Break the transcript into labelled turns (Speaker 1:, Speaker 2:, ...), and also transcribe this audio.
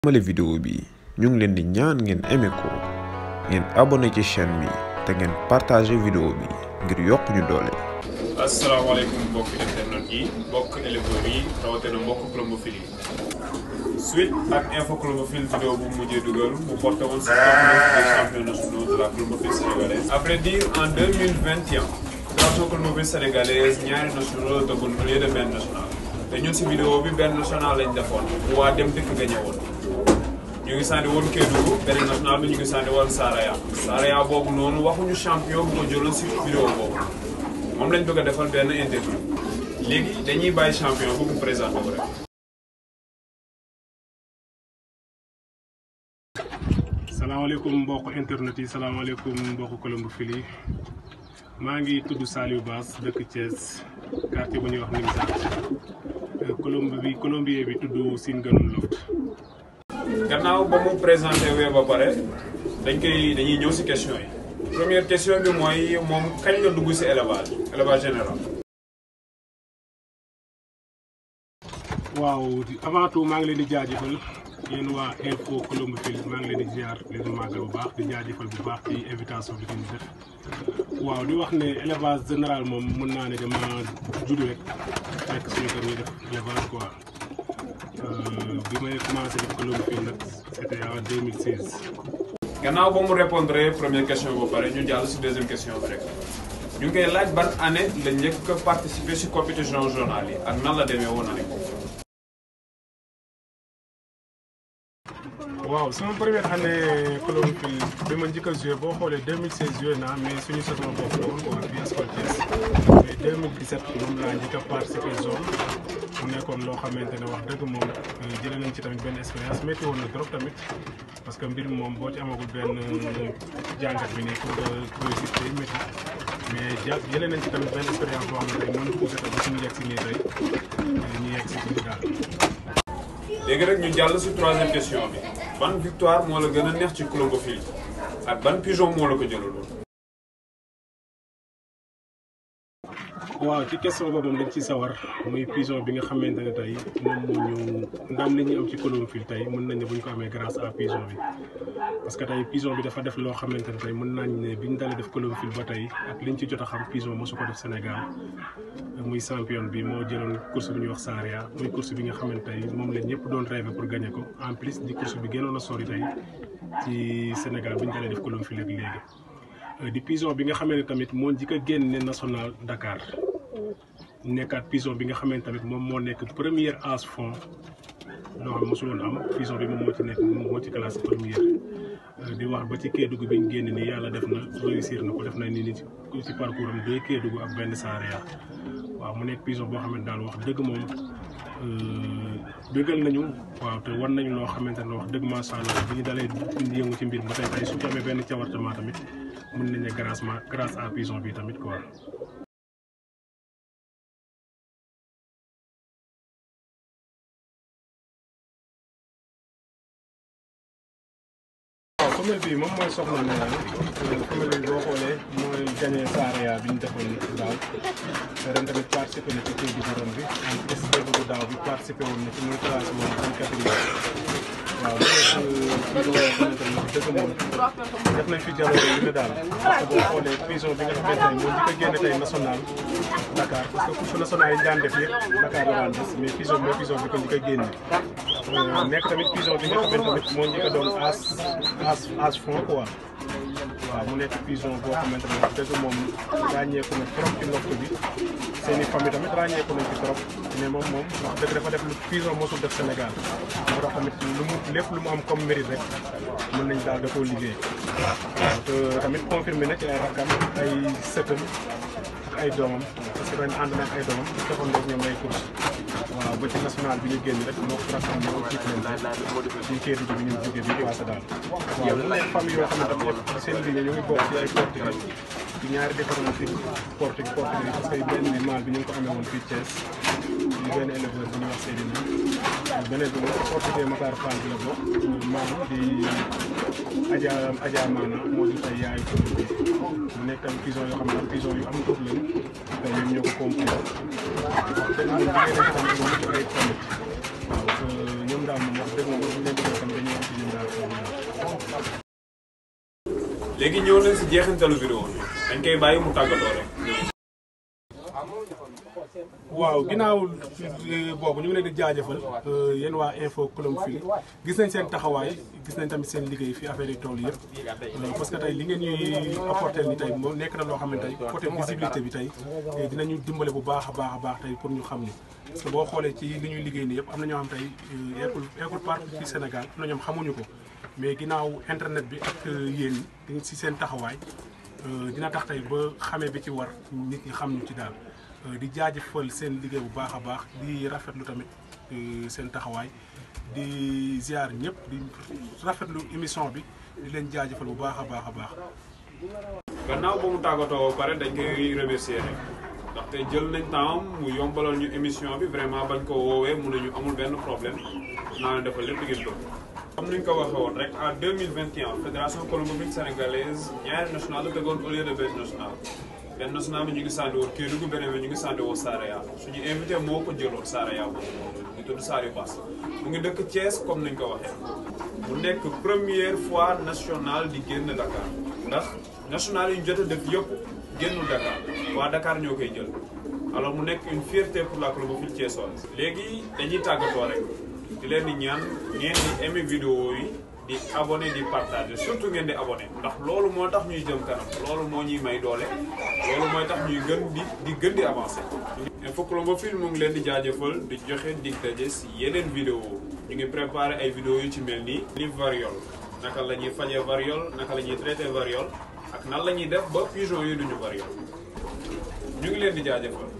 Speaker 1: male vidéo bi ñu ngi leen di ñaan ngeen aimé ko ngeen abonné ci chaîne bi te ngeen partagé vidéo bi ngir yokk ñu doole
Speaker 2: asalaamaaleykum mbokk internet yi mbokk éleveurs yi rawatina mbokk clomophile yi suite ak info clomophile vidéo bu mujjee dugal bu porté woon si top 9 des champions nationaux de la clomophile sénégalaise après dire en 2021 drapeau clomophile sénégalaise ñaari nationaux dëggoon au lieu de benn national te ñun si vidéo bi benn national lañ defoon waa dem dëkk gañe woon ñu ngi sànni woon Kédougou beneen national bi ñu ngi sànni woon Saraya Saraya boobu noonu waxuñu champion bu ko jëloon si vidéo boobu moom lañ bëgg a defal benn interview léegi dañuy bàyyi champion bu mu présenté wu rek.
Speaker 3: salaamaaleykum mbokk internet yi salaamaaleykum mbokk colombophiles yi maa ngi tudd Saliou Bass dëkk Thiès quartier bu ñuy wax Nimzatt colombe bi colombier bi tudd Sine Ganoum Loft.
Speaker 2: gannaaw ba mu présenté wee ba pare dañ koy dañuy ñëw si question yi première question bi mooy moom kañ la dugg si élevage élevage général.
Speaker 3: waaw avant tout maa ngi leen di jaajëfal yéen waa info colombophiles maa ngi leen di ziar leen màggal bu baax di jaajëfal bu baax ci invitation bi ngeen def waaw di wax ne élevage général moom mën naa ne dama judd rek fekk suñu kër ñuy def élevage quoi bi may commencé def colombophiles nag c'était en 2016.
Speaker 2: gannaaw ba mu répondre première question ba pare ñu jàll si deuxième question bi rek ñu ngi koy laaj ban année la njëkk a participer si compétition journal yi ak nan la demee woon année boobu.
Speaker 3: waaw sama première année colomophile bi ma njëkk a joué boo xoolee 2016 joué naa mais suñu saison boobu la woon quoi fii Escole Thiès mais 2017 moom laa njëkk a participé zone mu nekkoon loo xamante ne wax dëgg moom jëlee nañ ci tamit benn expérience métti woon na trop tamit parce que mbir moom boo ci amagul benn jàngat bi nii pour nga réussir day métti mais ja jëlee nañ ci tamit benn expérience boo xam ne tey mën na poussé ba suñu yegg si nii tey ñu yegg si fii daal.
Speaker 2: léegi rek ñu jàll si troisième question bi ban victoire moo la gën a neex ci colomophile ak ban pigeon moo la ko jëlaloon.
Speaker 3: waaw ci question boobu moom dañ ci sawar muy pigeon bi nga xamante ne tey moom moo ñu ndam li ñu am ci colomophile tey mën nañ ne bu ñu ko amee grâce à pigeon bi parce que tey pigeon bi dafa def loo xamante ne tey mën nañ ne bi ñu dalee def colomophile ba tey ak liñ ci jot a xam pigeon mosu ko def Sénégal muy champion bi moo jëloon course bi ñuy wax Saria muy course bi nga xamante tey moom la ñëpp doon rêvé pour gagner ko en plus di course bi gënoon a sori tey ci Sénégal bi ñu dalee def colomophile ak léegi di pigeon bi nga xamante ne tamit moo njëkk a génne national Dakar nekkaat pigeon bi nga xamante tamit moom moo nekk première as fond loo xam mosul woon am pigeon bi moom moo ci nekk moom moo ci classé première di wax ba ci Kédougou bi ñu génn nii yàlla def na réussir na ko def na ni ni ci parcours am deux Kédougou ak benn Saraya waaw mu nekk pigeon boo xamante daal wax dëgg moom bëggal nañu waaw te war nañu loo xamante ne wax dëgg macha allah bi ñu dalee yëngu ci mbir ba tey tey su ñu amee benn cawartement tamit mën nañ ne grâce ma grâce à pigeon bi tamit quoi. waaw femelle bi moom mooy soxna ne femelle bi boo xoolee mooy gagné Saraya bi ñu defoon daaw ren tamit participé na ci Kédougou ren bi en plus Kédougou daaw bi participé woon na ci muy classé woon en catégorie waaw mu nekk vidéo yoo xamante ne dëgg moom def nañ fi jaloore yu ne daal parce que boo xoolee pigeon bi nga xamante ne moo njëkk a génne tey national Dakar parce que couche national yi ñu daan def yëpp Dakar la daan des mais pigeon mooy pigeon bi ko njëkk a génne nekk tamit pigeon bi nga xamante tamit moo njëkk a doon as as as fond quoi waaw mu nekk pigeon boo xamante ne wax dëgg moom ràññeeku na trop ci ndox bi seen i famille tamit ràññeeku nañ ci trop mais moom moom wax dëgg dafa def lu pigeon mosul def Sénégal moo tax tamit lu mu lépp lu mu am comme mérite rek mën nañ daal da koo liggéey waaw te tamit confirmé na ci ay rakkam ay sëtam ak ay doomam parce que ren ànd na ak ay doomam defoon nañ ñoom ay course waaw ba ci national bi ñu génn rek moo ko rakkam ñoo jiit leen ci Kédougou bi ñu jógee bi passé daal waaw mu nekk famille yoo xam ne dafa yëpp seen liggéey ñu ngi bokk ci ay portugais ci ñaari département fii portugais portugais parce que benn bi maal bi ñu ngi ko amee woon fii Thiès ñu benn éleveur bi ñuy wax Seydina beneen bi moom portugais Matar Fall bi la bokk maam di Adja Adja Maana moo di ay yaayu ko bi mu nekk tam pigeon yoo xam ne pigeon yu am tur lañ te ñoom ñoo ko composé wax dëgg moom liggéey nañ tamit bu mucc ayib tamit waaw ñoom daal moom wax dëgg moom ñu leen di tam
Speaker 2: léegi ñëw nañ si jeexintalu vidéo bi dañ koy bàyyi mu tàggatoo rek.
Speaker 3: waaw ginnaaw boobu ñu ngi leen di jaajëfal yéen waa info Colom fii gis nañ seen taxawaay gis nañ tamit seen liggéey fi affaire yi tool yëpp parce que tey li ngeen ñuy apporter ni tey moo nekk na loo xam ne tey côté visibilité bi tey dinañu dimbale bu baax a baax a baax tey pour ñu xam ñu parce que boo xoolee ci li ñuy liggéey nii yëpp am na ñoo xam tey eggul eggul partout ci Sénégal am na ñoom xamuñu ko mais ginnaaw internet bi ak yéen ñi si seen taxawaay dina tax tey ba xamee bi ci war nit ñi xam ñu ci daal di jaajëfal seen liggéey bu baax a baax di rafetlu tamit seen taxawaay di ziar ñëpp di rafetlu émission bi di leen jaajëfal bu baax a baax a baax.
Speaker 2: gannaaw ba mu tàggatoo ba pare dañ koy remercier rek ndaxte jël nañ temps mu yombalal ñu émission bi vraiment bañ ko woowee mun nañu amul benn problème naa leen defal lépp ngeen bëgg. comme ni ñu ko waxee woon rek en 2021 fédération colombofile sénégalaise ñaari national la tegoon au lieu de benn national. benn national bi ñu ngi sànni woon Kédougou beneen bi ñu ngi sànni woon Saraya suñu invité moo ko jëloon Saraya boobu ñu tudd Sariou Bass mu ngi dëkk Thiès comme niñ ko waxee mu nekk première fois national di génn Dakar ndax national yi ñu jot a def yëpp génnul Dakar waa Dakar ñoo koy jël alors mu nekk une fierté pour la colombofile thiessoise léegi dañuy tàggatoo rek di leen di ñaan ngeen di aimer vidéo yi di abonné di partager surtout ngeen di abonné ndax loolu moo tax ñuy jëm kanam loolu moo ñuy may doole loolu mooy tax ñuy gën di di gën di avancer. Info Colombofile mu ngi leen di jaajëfal di joxe dig daje si yeneen vidéo ñu ngi préparé ay vidéo yu ci mel nii. li variole naka la ñuy fajee variole naka la ñuy traité variole ak nan la ñuy def ba pigeon yi duñu variole ñu ngi leen di jaajëfal.